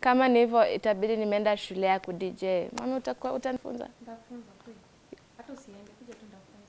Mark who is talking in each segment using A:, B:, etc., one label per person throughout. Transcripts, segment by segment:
A: kama ni hivyo itabidi nimeenda shule ya ku DJ. Mami utakuwa utanifunza?
B: Nitakufunza kweli. Hata usiende, kuja tu nitakufunza.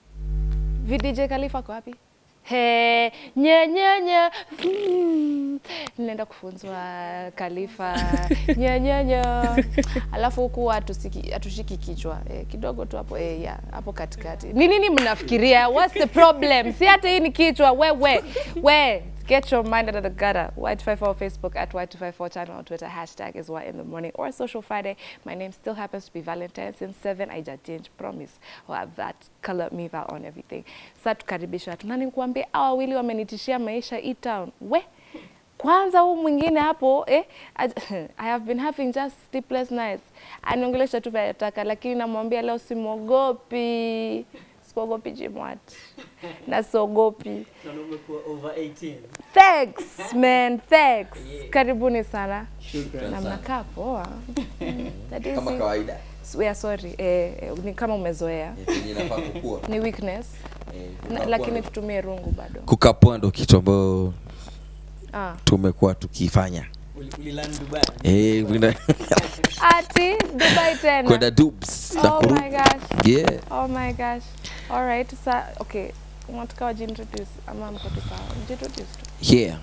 A: VDJ Khalifa kwa wapi? He, nye nye nye. Mm. Ninaenda kufunzwa Khalifa. Nye nye nye. Alafu huku hatusiki hatushiki kichwa. Eh, kidogo tu hapo eh, ya, hapo katikati. Ni nini mnafikiria? What's the problem? Si hata hii ni kichwa. We we we. Get your mind out of the gutter. Y254 Facebook at Y254 channel on Twitter. Hashtag is Y in the morning or Social Friday. My name still happens to be Valentine since 7. I just change, promise. I'll have that color miva on everything. Sasa tukaribisha watu. Nani nikuambie hawa wawili wamenitishia maisha hii town. We kwanza huu mwingine hapo eh, I, I have been having just sleepless nights. Aniongelesha tu vile nataka, lakini namwambia leo simwogopi, sikuogopi Jimwat na siogopi.
C: Na umekuwa over 18.
A: Thanks man, thanks. Karibuni sana
C: Shukran
A: na
C: sana.
A: mnakaa poa. Mm, that is
D: kama
A: it.
D: kawaida
A: We are sorry eh, eh, ni kama umezoea,
D: Eh, penye inafaa kukua
A: ni weakness
D: Eh,
A: na,
D: kukua
A: lakini
D: ndo-
A: tutumie rungu bado.
D: kukapua ndo kitu ambayo
A: Ah.
D: tumekuwa tukifanya
C: Uli- Uliland Dubai.
D: Eh, kwenda-
A: Ati Dubai tena.
D: kwenda dubs na
A: Oh
D: kurudi
A: my gosh.
D: yeah
A: Oh my gosh. All right. Sa okay. Unataka wajiintroduce ama mko tu sawa? Jiintroduce tu.
D: yeah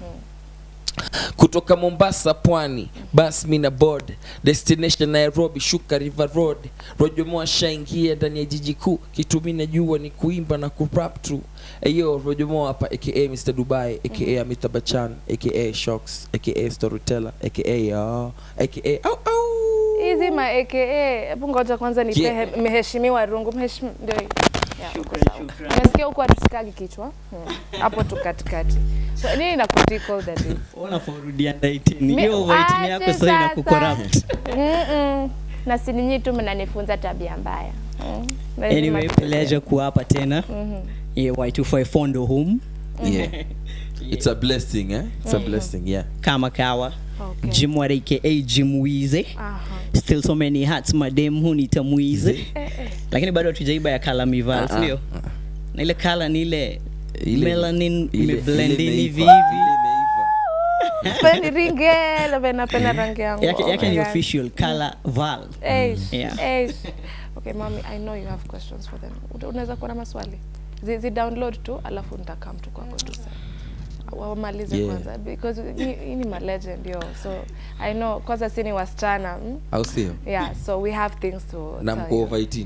D: kutoka mombasa pwani bas mina board destination nairobi shuka river road rojomo ashaingia ndani ya jiji kuu kitu mi najua ni kuimba na kurap tu eyo rojomo hapa aka mr dubai aka amita bachan aka shocks aka storyteller aka uh, aka au au
A: Hizi ma AKA. Hebu ngoja kwanza nipe
D: Yeah.
A: he- mheshimiwa rungu. Mheshimiwa ndio hii. Yeah, uko
C: Shukran,
A: sawa.
C: shukran.
A: Umesikia huko hatusikagi kichwa? Hmm. Hapo tu katikati. So, nini inakutikol daddy?
C: Ona for rudi under 18.
A: Mi-
C: Hiyo over 18
A: Ache
C: yako sasa
A: sasa.
C: inakucorrupt.
A: Mm-mm. Na si ninyi tu mnanifunza tabia mbaya. Mm. Lazima
C: Anyway,
A: tuelewe.
C: pleasure kuwa hapa tena.
A: Mhm.
C: Yeah, Y254 ndo home
D: yeah it's a blessing eh it's a blessing yeah
C: kama kawa.
A: Okay.
C: Jim Ward aka Jim Wize.
A: Aha.
C: Still so many hats madem hunita Mwize. Lakini bado hatujaiba ya kala mival,
D: Ah, ah,
C: sio? Na ile kala ni ile
D: Ile-
C: melanin
D: ile-
C: imeblend
D: ile
C: in hivi
D: imeiva,
C: hivi.
D: ile imeiva.
A: Sipendi ringe, labda napenda rangi yangu.
C: Yake
A: Oh
C: yake
A: my
C: ni
A: God.
C: official color val.
A: Eish,
C: Yeah.
A: eish. Okay, mommy, I know you have questions for them. Uta- Unaweza kuwa na maswali? Zi, zi download tu alafu nitakam tu kwako tu sasa. Wamalize
D: Yeah.
A: kwanza because hii hii ni ma legend yo. So I know kwanza si ni wasichana. Mm?
D: au sio
A: Yeah, so we have things to
D: na
A: tell
D: mko
A: you.
D: over 18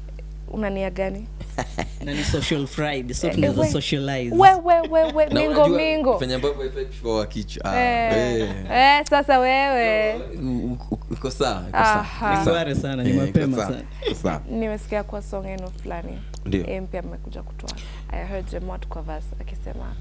A: Unania gani?
C: Na ni social friday, so
A: Eh,
C: tunaweza
A: we-
C: socialize.
A: We we we we
D: Na
A: mingo
D: unajua
A: mingo.
D: fanya ambavyo haifai kuchukua wa kichwa Ah,
A: Eh,
D: eh.
A: eh, sasa wewe
D: U- u- uko sawa uko sawa,
A: Aha.
D: uko sawa.
C: Sware sana, ni
D: Eh,
C: mapema
D: uko sawa,
C: sana.
D: uko sawa.
A: nimesikia kwa song yenu fulani
D: Ndio.
A: Eh, mpya mmekuja kutoa i heard Jemot kwa verse akisema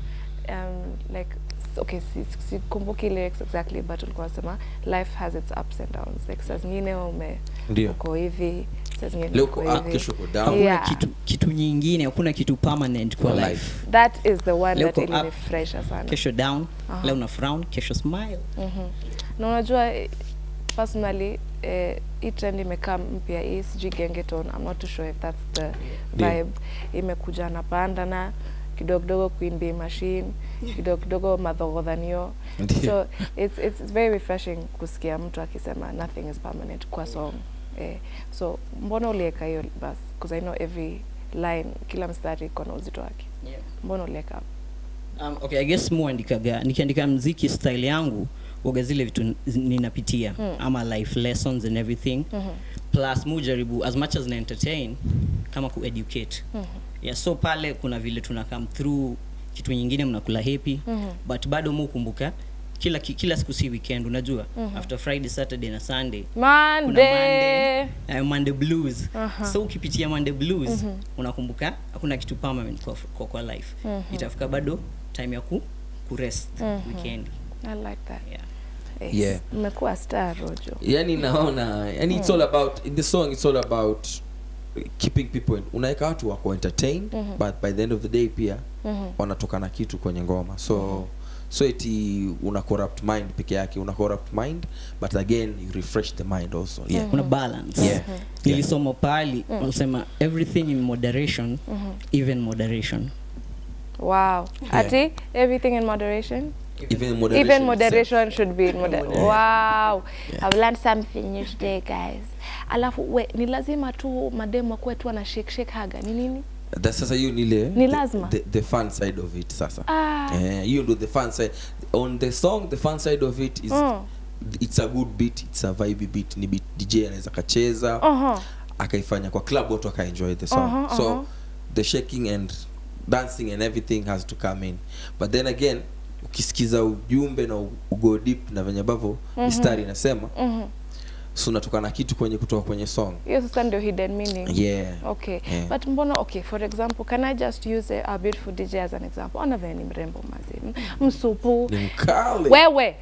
A: um, like s- okay si- sikumbuki lyrics exactly but ulikuwa unasema life has its ups and downs like saa zingine ume
D: Ndio.
A: uko hivi saa zingine
D: Leo
A: uko
D: uko up,
A: hivi
D: kesho uko down.
C: Hakuna
A: Yeah.
C: kitu kitu nyingine, hakuna kitu permanent kwa
D: Kwa
C: life.
D: life.
A: that is the one
C: Leo
A: that
C: uko up,
A: ilinifresha sana
C: Kesho down,
A: Aha.
C: leo una frown, kesho smile.
A: Mhm. na unajua eh, personally eh, hii trend imekaa mpya hii sijui gengeton I'm not too sure if that's the
D: Ndio.
A: vibe imekuja na pandana kidogo kidogo Queen Bee machine kidogo kidogo madhogodhanio
D: Ndio.
A: so it's, it's, it's very refreshing kusikia mtu akisema nothing is permanent kwa song eh, so mbona ulieka hiyo bas because I know every line kila mstari iko na uzito wake mbona ulieka
C: Um, okay, I guess mu andikaga nikiandika mziki style yangu waga zile vitu n- zi- ninapitia
A: Mm.
C: ama life lessons and everything
A: Mhm.
C: plus mu jaribu as much as na entertain kama ku educate
A: Mhm.
C: yeah, so pale kuna vile tuna come through kitu nyingine mnakula happy
A: Mhm.
C: but bado mu kumbuka kila ki- kila siku si weekend unajua
A: Mhm.
C: after friday saturday na sunday
A: Monday.
C: Monday. uh, monday blues
A: Aha.
C: so ukipitia monday blues
A: Mhm.
C: unakumbuka hakuna kitu permanent kwa, kwa, kwa life
A: Mhm.
C: itafika bado time ya ku kurest
A: Mhm.
C: weekend
A: I like that.
C: yeah.
A: Eh,
D: Yeah.
A: Mmekuwa star Rojo.
D: yani naona yani it's all about in the song it's all about keeping people in, unaweka watu wako entertained
A: Mhm.
D: but by the end of the day pia
A: Mhm.
D: wanatoka na kitu kwenye ngoma so so eti una corrupt mind peke yake una corrupt mind but again you refresh the mind also yeah
C: kuna balance
D: Yeah.
C: nilisoma pali wanasema everything in moderation even moderation
A: Wow. Ati everything in moderation.
E: even moderation,
A: Even
E: itself.
A: moderation should be in moder
C: Moderation.
A: Wow. I've learned something new today guys. Alafu we, ni lazima tu mademu akuwe tu ana shake shake haga. Ni nini?
E: That sasa hiyo ni ile
A: Ni
E: the-
A: lazima.
E: the, the fun side of it sasa
A: Ah.
E: Eh, hiyo ndo the fun side on the song the fun side of it is
A: Mm.
E: it's a good beat it's a vibe beat ni beat DJ anaweza kacheza
A: Uh-huh.
E: akaifanya kwa club watu akaenjoy the song
A: Uh-huh,
E: so
A: uh-huh.
E: the shaking and dancing and everything has to come in but then again ukisikiza ujumbe na u- ugo deep na venye ambavyo mistari inasema
A: Mhm.
E: so unatoka na kitu kwenye kutoka kwenye song
A: Hiyo sasa ndio hidden meaning.
E: yeah
A: Okay.
E: Yeah.
A: But mbona okay, for example, can I just use a, a beautiful DJ as an example? Ona vile ni mrembo mazi. Msupu.
E: ni mkali
A: Wewe.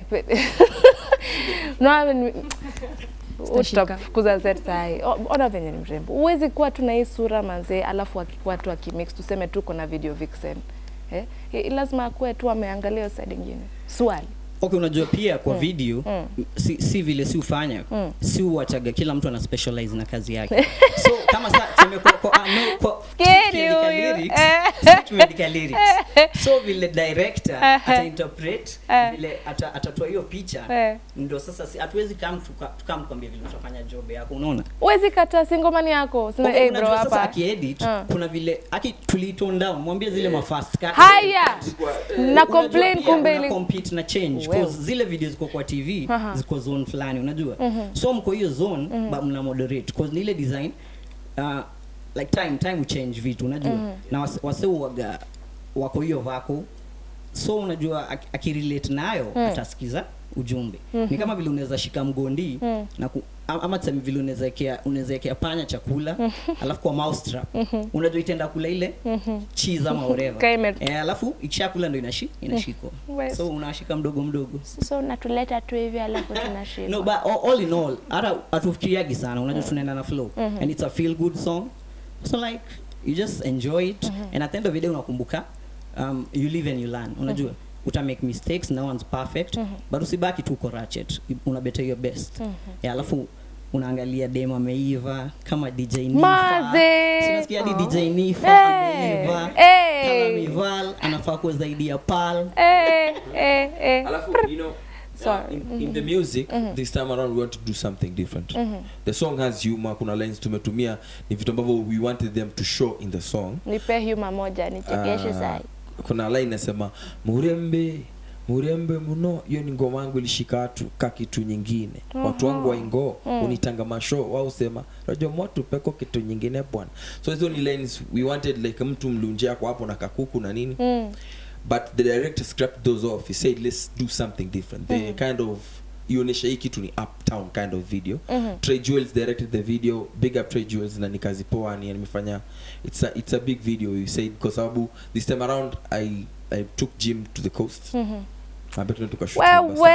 A: no, ni
B: Sitashika.
A: utafukuza Z sahi. O- Ona venye ni mrembo. Huwezi kuwa tu na hii sura manzee, alafu akikuwa tu akimix tuseme tu kuna video vixen. Eh? I- Lazima akuwe tu ameangalia hiyo side ingine. Swali.
C: okay unajua pia kwa video
A: Mm.
C: si, si vile si ufanya
A: Mm.
C: si uwachaga kila mtu ana specialize na kazi yake so kama sa tuseme kwa, kwa, ah, no, kwa
A: Scary
C: tukiandika
A: huyu.
C: lyrics,
A: Eh.
C: si tumeandika lyrics so vile director ata interpret
A: Eh.
C: vile ata- atatoa hiyo picha
A: Eh.
C: ndo sasa si- hatuwezi kam tukamkwambia vile utafanya job yako unaona
A: Huwezi kata singomani yako. Sema
C: Okay,
A: hey bro
C: unajua sasa
A: hapa.
C: akiedit
A: Ah.
C: kuna vile aki tulitone down mwambie zile mafast cut
A: Haya. Na
C: Unajua
A: complain
C: pia
A: kumbe
C: una
A: ili
C: compete na change
A: Wewe.
C: 'cause zile video ziko kwa TV
A: Aha.
C: ziko zone fulani unajua so mko hiyo zone but mna moderate cause ni ile design uh, like time time change vitu unajua na wase- wase waga wako hiyo vako so unajua ak- akirelate nayo atasikiza ujumbe ni kama vile unaweza shika mgondi na ku, ama ama tuseme vile unaweza ekea unaweza ekea panya chakula alafu kwa mouse trap unajua itaenda kula ile cheese ama whatever
A: Kaime-
C: eh, alafu ikishakula ndo inashi inashikwa
A: Wes.
C: so unashika mdogo mdogo
A: so unatuleta tu hivi alafu tunashika.
C: no but all, all in all hata hatufikiriagi sana unajua tunaenda na flow and it's a feel good song so like you just enjoy it and at the end of the day unakumbuka um, you live and you learn unajua uta make mistakes no one's perfect but usibaki tu uko ratchet una better your best yeah, alafu unaangalia dem ameiva kama DJ Nifa
A: Maze!
C: Si unasikia hadi DJ Nifa
A: Hey!
C: ameiva
A: Hey!
C: Kala Mival anafaa kuwa zaidi ya Pal
A: Eh, eh, eh.
E: alafu you know
A: Sorry.
E: uh, in, in the music this time around we want to do something different the song has humor kuna lines tumetumia ni vitu ambavyo we wanted them to show in the song
A: Nipe huma moja nichekeshe
E: Ah,
A: sai.
E: kuna line nasema murembe murembe muno hiyo ni ngoma yangu ilishika watu ka kitu nyingine watu wangu waingo unitanga masho wao sema rajo moto peko kitu nyingine bwana so hizo ni lines we wanted like mtu mlunje ako hapo na kakuku na nini
A: Mm.
E: but the director scrapped those off he said let's do something different the kind of ionyesha hii kitu ni uptown kind of video Trey Jewels directed the video big up Trey Jewels na ni kazi poa ni nimefanya it's a, it's a big video you said kwa sababu this time around I I took Jim to the coast mm -hmm. tukashoot
A: Wewe.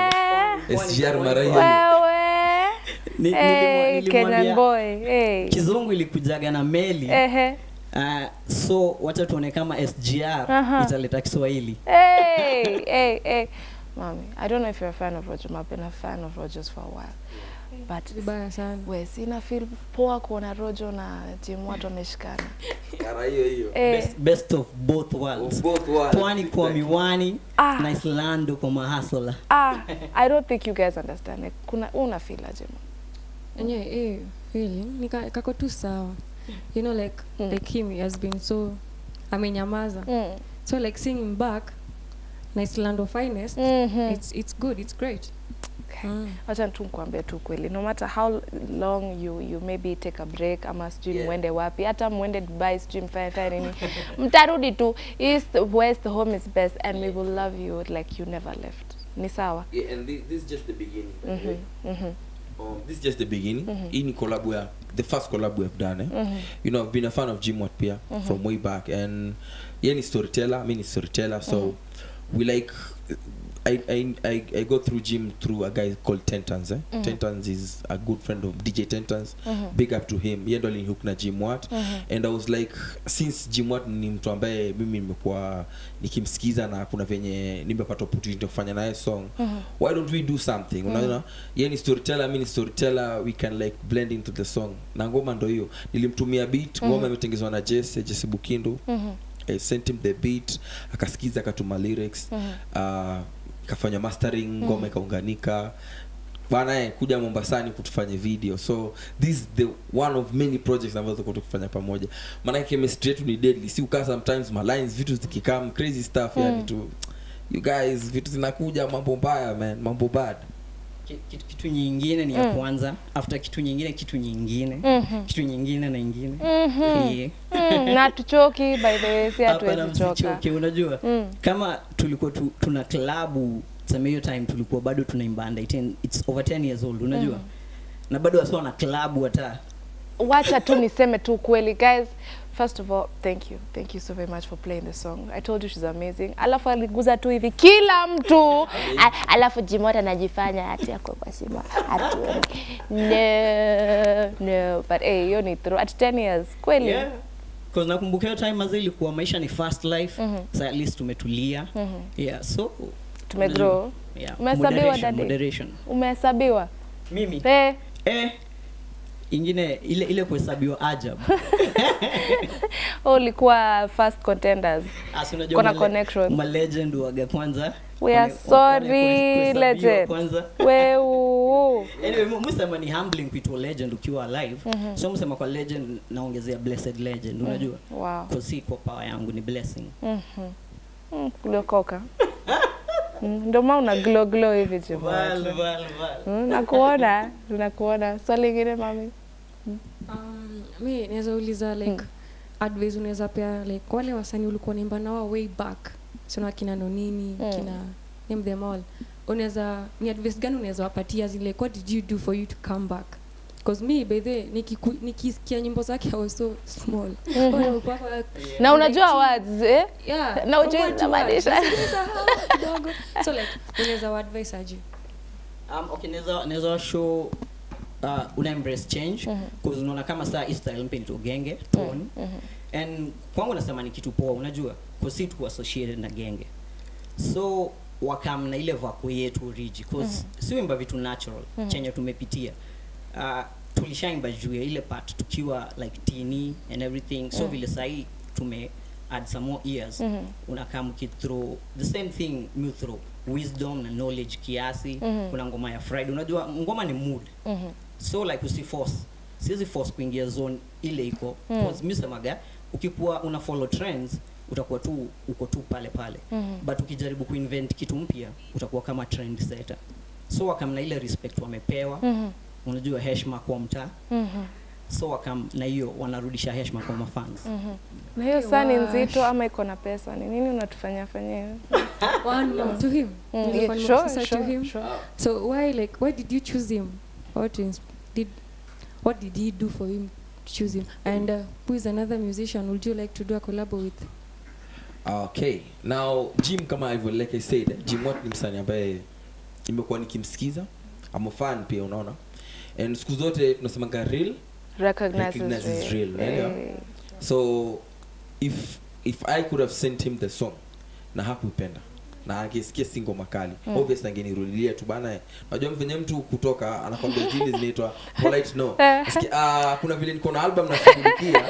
E: SGR mara hiyo
A: Wewe.
C: Ni- nilimwa-
A: Hey,
C: nilimwambia-
A: Kenyan boy. Hey.
C: kizungu ilikujaga na meli
A: Ehe.
C: uh, so wacha tuone kama sgr
A: Aha.
C: italeta kiswahili
A: Hey, hey, hey. Mommy, I don't know if you're a fan of Roger. I've been a fan of Rogers for a while. But
B: vibaya sana
A: we sina feel poa kuona Rojo na Jim watu wameshikana.
E: mara hiyo hiyo
A: Eh,
C: best, best of both worlds
E: Of both worlds.
C: pwani kwa miwani
A: Ah.
C: na islando kwa mahasola
A: ah, I don't think you guys understand. Like, kuna una feel aje? ma?
B: enyewe eh, feeling nika kako tu sawa you know like
A: Mm.
B: like him he has been so amenyamaza
A: Mm.
B: so like seeing him back nice land of finest
A: Mhm.
B: it's it's good it's great
A: Okay.
B: mm.
A: wacha tu nikuambie tu kweli no matter how long you you maybe take a break ama sijui
E: Yeah.
A: mwende wapi hata mwende dubai sijui mfanye fanye nini mtarudi tu east west home is best and we will love you like you never left ni sawa
E: yeah, and this, this is just the beginning by the way.
A: Mhm.
E: Um, this is just the beginning. Hii ni collab we are, the first collab we have done. Eh? You know, I've been a fan of Jim Watt Pia from way back, and yeah, ni storyteller. I mean, he's storyteller. So we like. I, I, I, I go through Jim through a guy called Tentans. Eh? Tentans is a good friend of DJ Tentans. Big up to him. Yeye ndo alinihook na Jim Watt. And I was like, since Jim Watt ni mtu ambaye mimi nimekuwa nikimsikiza na kuna venye nimepata opportunity ya kufanya naye song why don't we do something unaona yeye ni storyteller mimi ni storyteller we can like blend into the song na ngoma ndo hiyo nilimtumia beat ngoma imetengenezwa na Jesse Jesse Bukindu I sent him the beat akasikiza akatuma lyrics uh, ikafanya mastering ngoma ikaunganika bana eh, kuja mombasani kutufanye video so this is the one of many projects ambazo tuko tukifanya pamoja maanake chemistry yetu ni deadly si ukaa sometimes malines vitu zikikam crazy stuff yani tu you guys vitu zinakuja mambo mbaya man mambo bad
C: Ki- kitu, kitu nyingine ni ya kwanza after kitu nyingine kitu nyingine
A: Mhm.
C: kitu nyingine na ingine
A: Mhm.
C: Yeah.
A: Mm, na tuchoki by the way si
C: Hapana,
A: hatuwezi choka
C: msichoke, unajua
A: Mm.
C: kama tulikuwa tu, tuna klabu tuseme hiyo time tulikuwa bado tunaimba under 10 it's over 10 years old unajua na bado wasiwa na klabu hata
A: wacha tu niseme tu kweli guys first of all thank you thank you so very much for playing the song i told you she's amazing alafu aliguza tu hivi kila mtu A, alafu jimota anajifanya ati ako kwa simu atuoni no no but hey hiyo ni true at 10 years kweli
C: yeah. Cause nakumbuka hiyo time mazee ilikuwa maisha ni fast life so at least tumetulia yeah so
A: tumegrow
C: yeah.
A: Umehesabiwa,
C: moderation,
A: daddy?
C: moderation.
A: umehesabiwa
C: mimi
A: eh
C: eh ingine ile ile kuhesabiwa ajab
A: wewe ulikuwa first contenders
C: Asi unajua
A: Kuna
C: male-
A: connections.
C: malegend waga kwanza
A: we are
C: Wane- wa- wane-
A: sorry
C: kuhesabiwa
A: legend
C: kwanza
A: weu
C: anyway mu- musema ni humbling kuitwa legend ukiwa alive so musema kwa legend naongezea blessed legend unajua
A: wow
C: Kwa si kwa power yangu ni blessing
A: Mm, uliokoka Mm, ndio maana una glow glow hivi
C: Val,
A: Jimmy.
C: val, val.
A: Mm, nakuona nakuona swali lingine mami
B: Um, mi naweza uliza like advice unaweza pea like wale wasanii ulikuwa naimba nao way back sina kina nonini
A: Mm.
B: kina name them all unaweza ni advice gani unaweza wapatia zile like, what did you do for you to come back because me by the way, nikiku- nikisikia nyimbo zake I was so small Walikuwa kwa-
A: na unajua words eh?
B: yeah,
A: Na ujui
B: kwa word to
A: inamaanisha.
B: word. Nisahau kidogo so like unaweza wa advice aje
C: um, okay naweza naweza show uh, una embrace change cause unaona kama saa hii style mpya ni genge tone and kwangu nasema ni kitu poa unajua cause si tuko associated na genge so wakam na ile vako yetu origi cause si wimba vitu natural chenye tumepitia uh, tulishaimba juu ya ile part tukiwa like tini and everything so vile sahii tume add some more years unakam ukithrow the same thing mu throw wisdom na knowledge kiasi kuna ngoma ya friday unajua ngoma ni mood so like usiforce siwezi force kuingia zone ile iko mm. mi semaga ukikuwa una follow trends utakuwa tu uko tu pale pale mm. but ukijaribu kuinvent kitu mpya utakuwa kama trend setter so wakam na ile respect wamepewa mm unajua heshima kwa mtaa so wakam na hiyo wanarudisha heshima kwa mafans
A: na hiyo saa ni
B: Wash.
A: nzito ama iko na pesa ni nini unatufanyia fanyia
B: one more to him
A: Mm,
B: Nilikuwa
A: yeah,
B: nimekusa
A: sure,
B: to
A: sure,
B: him
A: sure.
B: So why like why did you choose him? What ins- did what did he do for him to choose him? And uh, who is another musician would you like to do a collab with?
E: okay now jim kama hivyo like i said jim wat ni msanii ambaye nimekuwa nikimsikiza I'm a fan pia unaona and siku zote tunasemanga real
A: Recognize
E: Recognize
A: is
E: is
A: real.
E: real, unaelewa?
A: Eh.
E: so if if i could have sent him the song na hakuipenda na angesikia singo makali mm. obviously angenirudilia tu bana eh, unajua venye mtu kutoka anakwambia zile zinaitwa polite no Nasikia, ah, kuna vile niko na album nashughulikia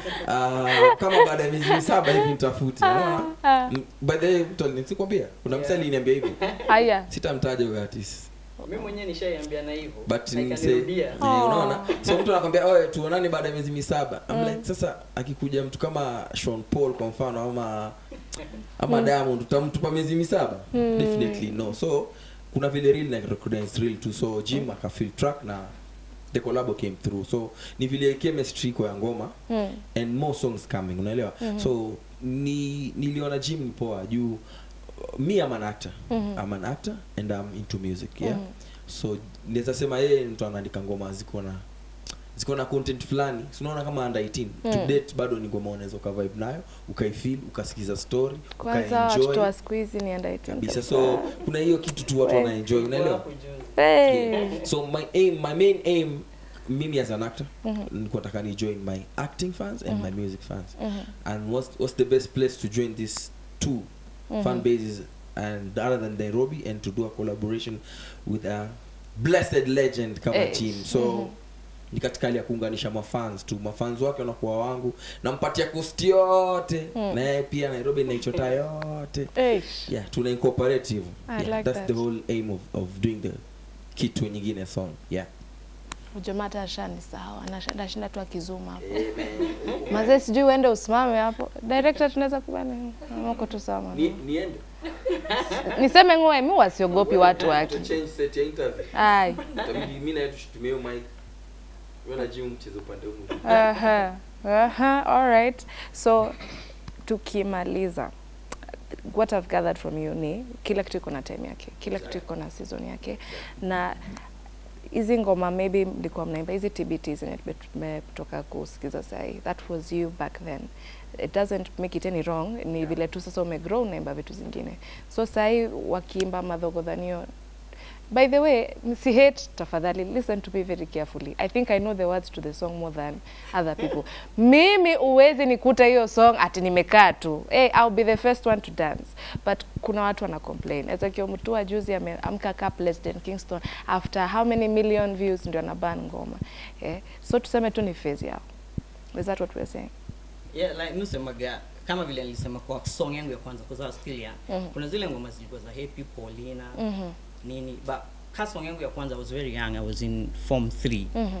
E: ah, kama baada ya miezi saba hivi mtafuti unaona Mm, by the way mtu alinikwambia kuna msali aliniambia hivi
A: haya
E: sitamtaja huyo artist
C: mimi mwenyewe nishaiambiana hivyo
E: but
C: na
E: ni say,
C: ikanirudia.
E: eh, unaona so mtu anakwambia oe tuonane baada ya miezi misaba I'm like sasa akikuja mtu kama Sean Paul kwa mfano ama ama Diamond utamtupa miezi misaba definitely no so kuna vile real na recognize real tu so Jim aka feel track na the collab came through so ni vile chemistry kwa ya ngoma
A: Mm.
E: and more songs coming unaelewa so ni niliona Jim ni poa juu me am an actor I'm an actor and I'm into music yeah so naweza sema yeye ni mtu anaandika ngoma ziko na ziko na content fulani so unaona kama under 18 to date bado ni ngoma unaweza uka vibe nayo ukaifeel ukasikiza story
A: kwanza watoto
E: ukaenjoy
A: wa siku hizi ni under 18
E: kabisa so kuna hiyo kitu tu watu wana enjoy unaelewa
A: Hey.
E: so my aim my main aim mimi as an actor nilikuwa nataka ni join my acting fans and my music fans and what's, what's the best place to join these two fan bases and other than Nairobi and to do a collaboration with a blessed legend kama
A: Eh.
E: Jim so ni katika hali ya kuunganisha mafans tu mafans wake wanakuwa wangu nampatia kosti yote na yeye pia nairobi naichota yote
A: Eish.
E: yeah tuna incorporate hivyo
A: I
E: yeah,
A: like
E: that's
A: that.
E: the whole aim of, of doing the kitu nyingine song yeah
A: Jamaa hata ashanisahau, anasha- anashinda tu akizuma hapo. Mazee sijui uende usimame hapo. Director tunaweza kubana. Mko tu sawa.
E: Ni- niende
A: Niseme ngoe mimi wasiogopi watu wake.
E: change set ya interview
A: Ai.
E: itabidi mimi na yetu tutumie hiyo mic wewe na Jim mchezo upande huu
A: Aha. Aha. All right. So tukimaliza what I've gathered from you ni kila kitu iko na time yake, kila kitu iko na season yake, na hizi ngoma maybe mlikuwa mnaimba hizi TBT zenye tume- tumetoka kusikiza sahi, that was you back then. It doesn't make it any wrong, ni vile tu sasa umegrow unaimba vitu zingine. So sahi wakiimba madhogodhanio By the way, msi hate tafadhali listen to me very carefully. I think I know the words to the song more than other people. Mimi uwezi nikuta hiyo song ati nimekaa tu. Hey, I'll be the first one to dance. But kuna watu wana complain. Ezekiel Mutua juzi ameamka ka President Kingston after how many million views ndio anaban ngoma. Eh? So tuseme tu ni phase yao. Is that what we're saying?
C: yeah like nusemaga kama vile nilisema kwa song yangu ya kwanza kwa sababu still young
A: Mhm.
C: kuna zile ngoma zilikuwa za happy paulina
A: Mhm.
C: nini but ka song yangu ya kwanza I was very young I was in form 3
A: Mhm.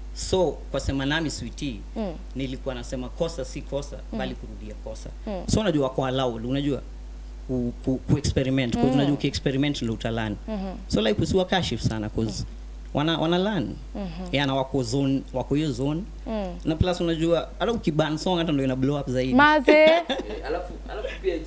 C: so kwa sema nami sweetie
A: Mm.
C: nilikuwa nasema kosa si kosa bali kurudia kosa
A: Mm.
C: so unajua kwa allowed unajua ku, ku, ku experiment mm. unajua ukiexperiment ndio utalani
A: Mhm.
C: so like usiwa kashif sana cause wana wana learn
A: Mhm.
C: yeah, na wako zone wako hiyo zone
A: Mm.
C: na plus unajua hata ukiban song hata ndio ina blow up zaidi
A: Maze,
E: alafu alafu pia it's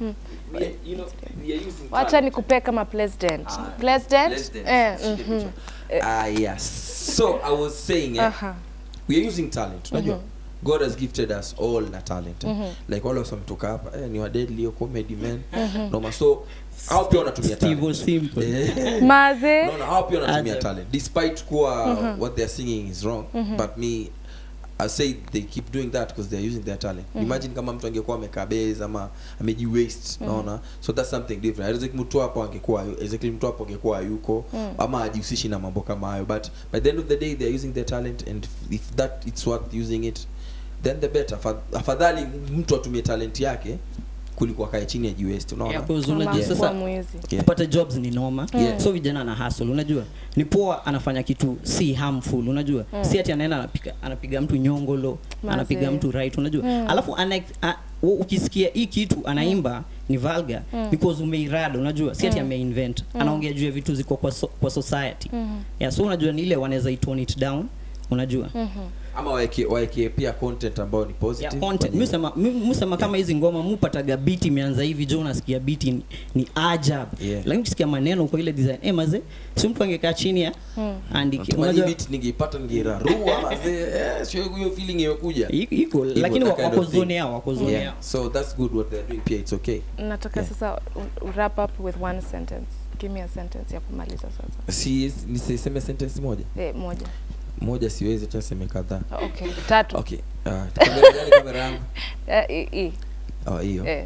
E: we- you know we are using
A: wacha
E: talent.
A: nikupee kama president. President?
E: President.
A: Eh,
E: Shike
A: mhm.
E: picha. Ah, yes. So I was saying, eh,
A: Aha.
E: we are using talent. Unajua, God has gifted us all na talent. eh. Like all of us wametoka hapa, eh, ni wa deadly or comedy man. Noma. So hao pia wanatumia
C: Steve
E: talent.
C: simple
E: Eh.
A: Maze.
E: No, no, hao pia wanatumia
C: Aje.
E: talent. Despite kuwa what they're singing is wrong, but me I say they keep doing that because they're using their talent. Imagine kama mtu angekuwa amekaa base ama ameji waste, naona. So that's something different. Isaac mtu hapo angekuwa Isaac mtu hapo angekuwa yuko ama ajihusishi na mambo kama hayo. But by the end of the day they're using their talent and if that it's worth using it then the better. Afa- Afadhali mtu atumie talent yake kuliko akae chini ya jiwest, unaona?
C: Yeah, cause
A: Mama
C: unajua
A: kuwa
C: sasa
A: mwizi.
E: Yeah.
C: kupata jobs ni noma
E: Yeah.
C: so vijana na hustle unajua ni poa anafanya kitu si harmful unajua si ati anaenda anapiga, anapiga mtu nyongolo
A: Maze.
C: anapiga mtu right unajua alafu ana, a, u- ukisikia hii kitu anaimba ni vulgar because umeirada unajua si ati ameinvent anaongea juu ya vitu ziko kwa, so, kwa society yeah, so unajua ni ile wanaweza itone it down unajua
E: ama waeke waeke pia content ambayo ni positive
C: yeah, content
E: kwenye-
C: musema musema kama hizi ngoma mupataga biti imeanza hivi jo unasikia biti ni, ni ajab
E: Yeah.
C: lakini ukisikia maneno kwa ile design eh maze si mtu angekaa chini ya andike
E: Natumai
C: unajua
E: beat ningeipata ningeirarua mazee eh, sio hiyo feeling imekuja
C: i- iko lakini
E: that kind
C: wako
E: of thing.
C: zone yao wako zone
E: yeah.
C: yao
E: so that's good what they're doing pia it's okay
A: nataka
E: Yeah.
A: sasa u- u- wrap up with one sentence give me a sentence ya kumaliza sasa
E: si nisiseme sentence moja
A: eh, moja
E: moja siwezi acha seme kadhaa
A: okay tatu
E: okay uh, kamera gani kamera yangu
A: eh, i- i-
E: oh hiyo
A: eh.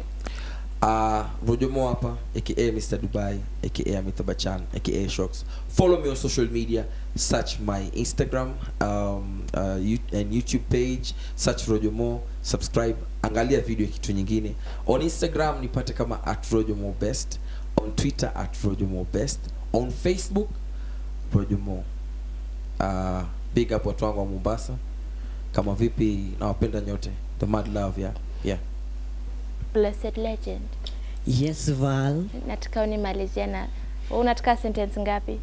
E: uh, Rojomo hapa aka Mr Dubai aka Amitabh Bachchan aka Shocks follow me on social media search my Instagram um, uh, you- and YouTube page search Rojomo subscribe angalia video ya kitu nyingine on Instagram nipate kama at Rojomo best on Twitter at Rojomo best on Facebook Rojomo uh, big up watu wangu wa Mombasa kama vipi nawapenda nyote the mad love yeah yeah
F: blessed legend
C: yes val
F: nataka unimalizia na wewe unataka sentence ngapi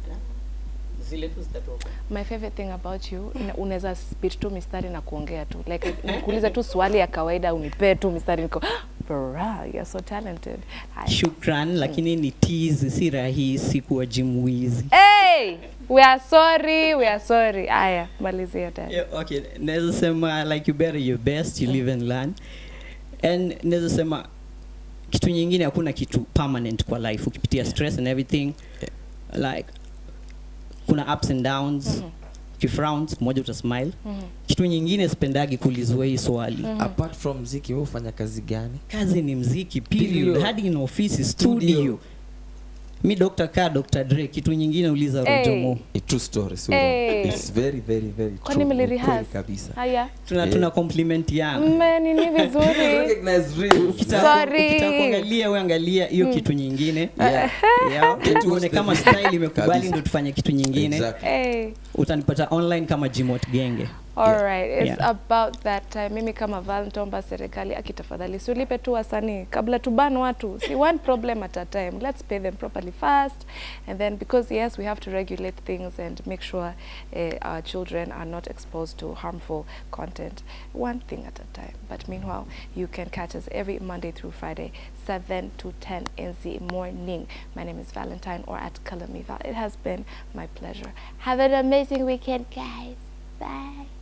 C: zile tu zitatoka
A: my favorite thing about you ina- unaweza spit tu mistari na kuongea tu like nikuulize tu swali ya kawaida unipee tu mistari niko bra you're so talented Haya.
C: shukran lakini ni tease si rahisi kuwa jimwizi
A: hey we are sorry we are sorry aya malizia tena
C: yeah, okay naweza sema like you better your best you live and learn and naweza sema kitu nyingine hakuna kitu permanent kwa life ukipitia stress and everything like kuna ups and downs mm kifrowns moja utasmile kitu nyingine sipendagi kulizwa hii swali
E: apart from mziki wewe ufanya kazi gani
C: kazi ni mziki period
E: Period.
C: hadi in ofisi studio mi Dr. K, Dr. Dre, kitu nyingine uliza
A: Hey.
C: Rojomo.
E: A true story so
A: Hey.
E: it's very very very
A: Kwani
E: true. Ni
A: mlirihas?
E: kweli kabisa
A: Haya.
C: Tuna
E: Yeah.
C: tuna compliment yana.
A: Mmenini vizuri.
E: recognize real
C: Ukitaka-
A: Sorry.
C: ukitaka kuangalia we angalia hiyo kitu nyingine
E: yeah
C: yeah.
E: Get to
C: tuone
E: watch the
C: kama
E: video.
C: style imekubali
E: Kabisa.
C: ndo tufanye kitu nyingine
E: exactly
A: Hey.
C: utanipata online kama Jimot Genge
A: All right, it's
C: Yeah.
A: about that time. Mimi kama Val nitaomba serikali akitafadhali siulipe tu wasanii kabla tuban watu. See one problem at a time. Let's pay them properly first and then because yes, we have to regulate things and make sure uh, our children are not exposed to harmful content. One thing at a time. But meanwhile, you can catch us every Monday through Friday, 7 to 10 in the morning. My name is Valentine or at Kalamiva. It has been my pleasure.
F: Have an amazing weekend, guys. Bye.